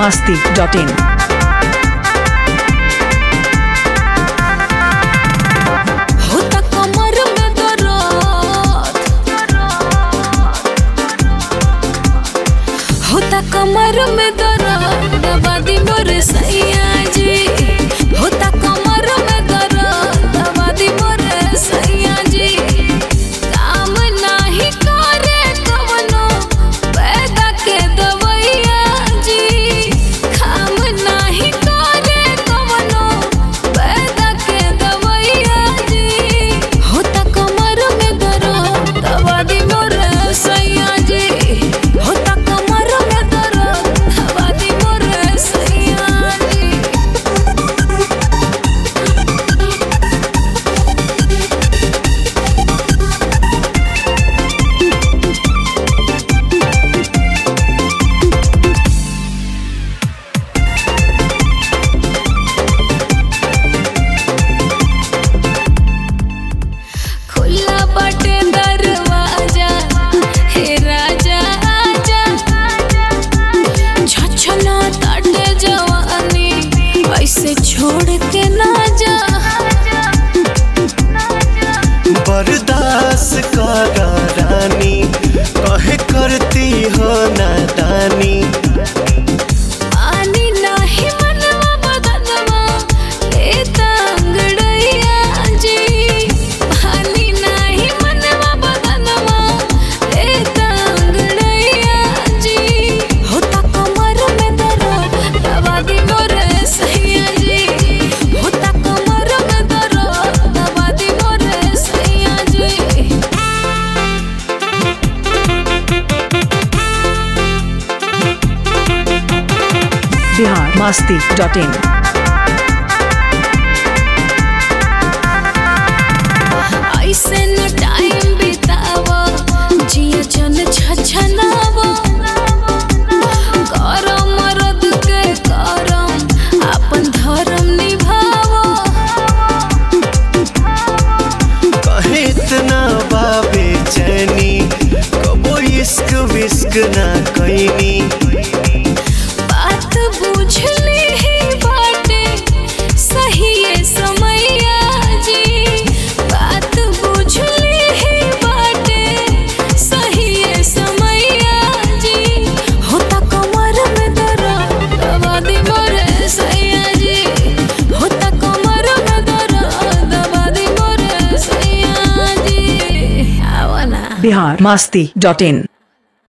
masti.in. होता कमर में दर्द होता कमर में दर्द दबा दी मोर सैया जी होता कमर में दर्द दबा दी मोर सैया जी काम नाही करे कवनो पैदा के दवैया जी काम नाही करे कवनो पैदा के दवैया जी होता कमर में दर्द दबा दी मोर सैया जी होता कमर में दर्द दबा दी मोर सैया जी खुला बटे दरवाजा हे राजा आजा छछना ताटे जवानी ऐसे छोड़ के ना जा बर्दाश्त का रानी कहे करती हो नादानी पानी नाही मनवा बदनवा लेता अंगड़ैया जी पानी नाही मनवा बदनवा लेता अंगड़ैया जी होता कमर में दर्द दबा दी मोर सैया जी होता कमर में दर्द दबा दी मोर सैया जी Bihar masti.in. ऐसे न टाइम बितावा जिया जन छछनावा करम मरद के करम अपन धर्म निभावा कहे इतना बाबे चैनी कबो इश्क विस्क ना कैनी बात बुझली ही बाटे सही ये समैया जी बात बुझली ही बाटे सही ये समैया जी होता कमर में दर्द दबा दी मोर सैया जी होता कमर में दर्द दबा दी मोर सैया जी आवा ना Bihar masti.in.